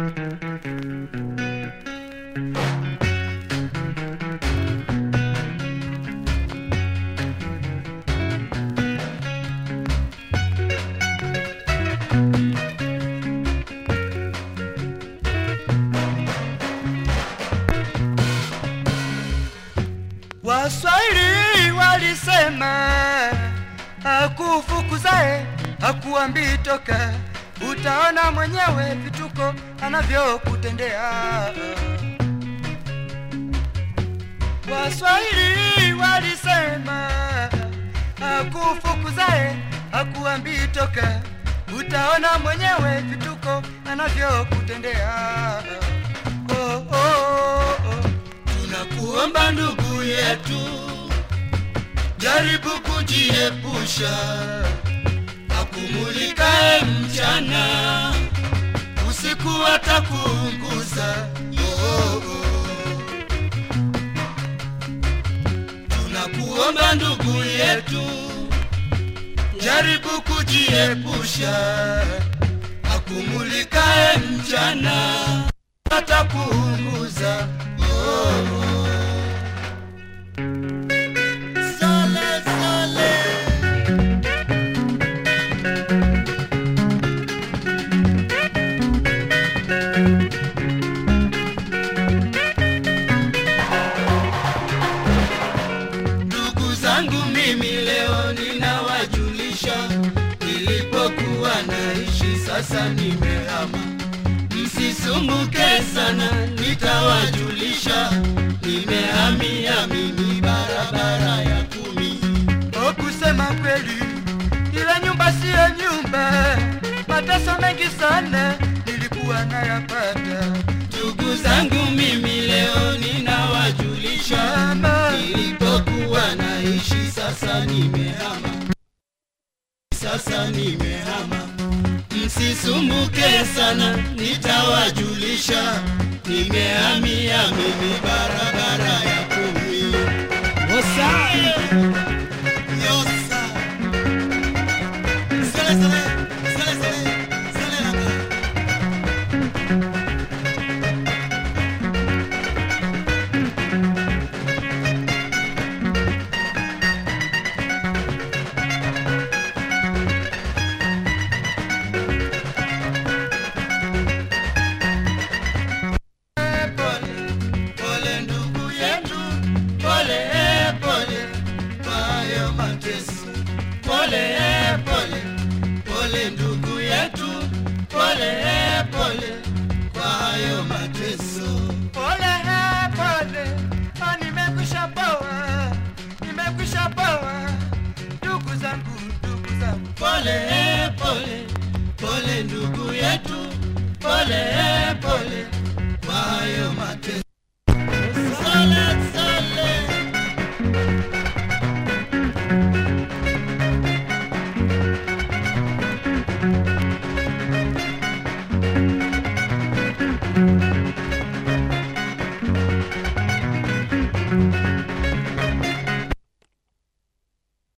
Waswahili walisema akufukuzae hakuambii toka, utaona mwenyewe vituko anavyokutendea. Waswahili walisema akufukuzae hakuambii toka, utaona mwenyewe vituko anavyokutendea. Oh, oh, oh, oh. Tunakuomba ndugu yetu, jaribu kujiepusha akumulikae mchana, usiku atakuunguza. Oh, oh. Tunakuomba ndugu yetu, jaribu kujiepusha akumulikae mchana, atakuunguza. Oh, oh. Sale, sale. Ndugu zangu mimi leo ninawajulisha, nilipokuwa naishi sasa nimehama. Msisumbuke sana, nitawajulisha, nimehamia mimi barabara ya kumi. O, kusema kweli, ile nyumba siyo nyumba, mateso mengi sana nilikuwa nayapata. Ndugu zangu mimi leo ninawajulisha, Mama. nilipokuwa naishi sasa nimehama, sasa nimehama. Msisumbuke sana, nitawajulisha, nimehamia mimi barabara ya kumi. Yosa. Sele, sele, sele, sele, sele la main. pole, pole ndugu yetu, pole pole kwa hayo mateso. Pole pole, pole ndugu yetu, pole pole kwa hayo mateso. Pole eh, pole, ah, nimekwisha poa, nimekwisha poa, ndugu zangu, ndugu zangu. Pole pole, pole ndugu yetu, pole pole kwa hayo mateso.